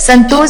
संतोष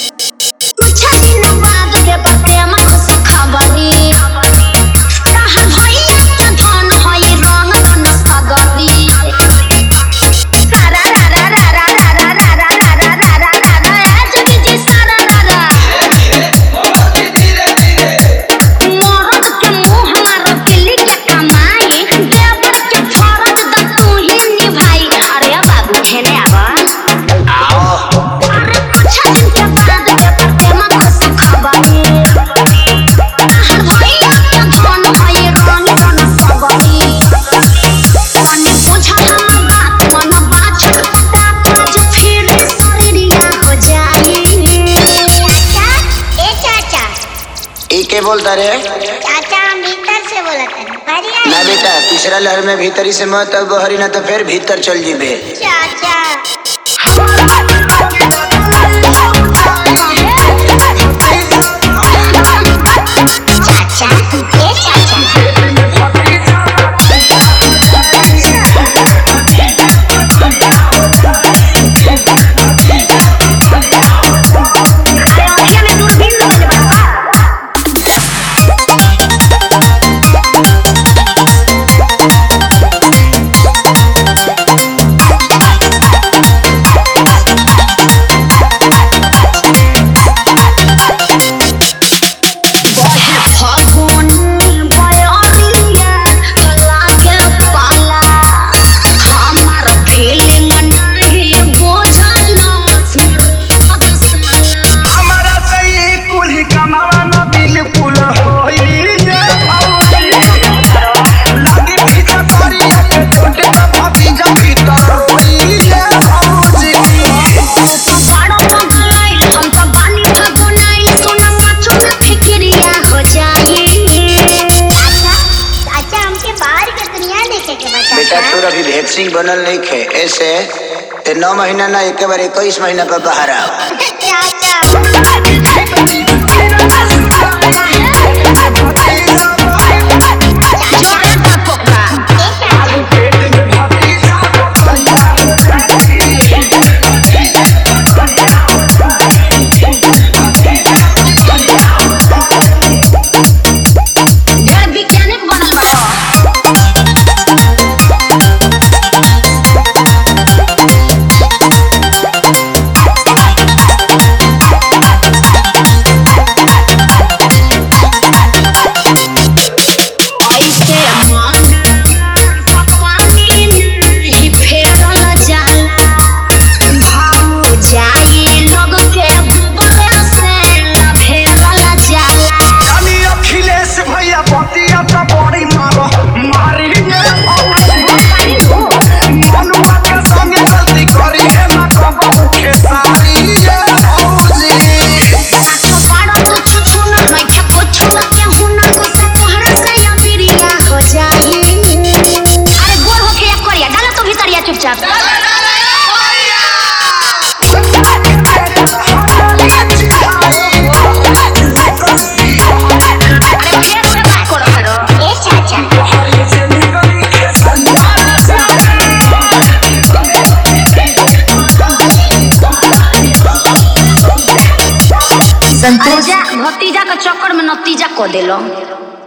के बोलता रे चाचा हम भीतर से बोलत हन बढ़िया ना बेटा तीसरा लहर में भीतरी से मत अब बहरी ना तो फिर भीतर चल जीबे चाचा चाचा ए चाचा हमारा सही कुल कमावा न बिल्कुल होई रे भौजी लगी पीछा करी के छोटे का भाभी जा भीतर होई रे भौजी चाचा हमके बाहर के दुनिया देखे के बता बेटा तोर अभी वैक्सीन बनल नहीं खे ऐसे ते नौ महीना ना एक बार इक्कीस महीना पर बाहर आओ चाचा जानी अखिलेश भैया बतिया तो बड़ी मारो मारी रे भौजी मनुआ के संगे गलती करी है ना कबहू खेसारी रे भौजी चुपचाप ए चाचा संतोष भतीजा के चक्कर में नतीजा को दिलो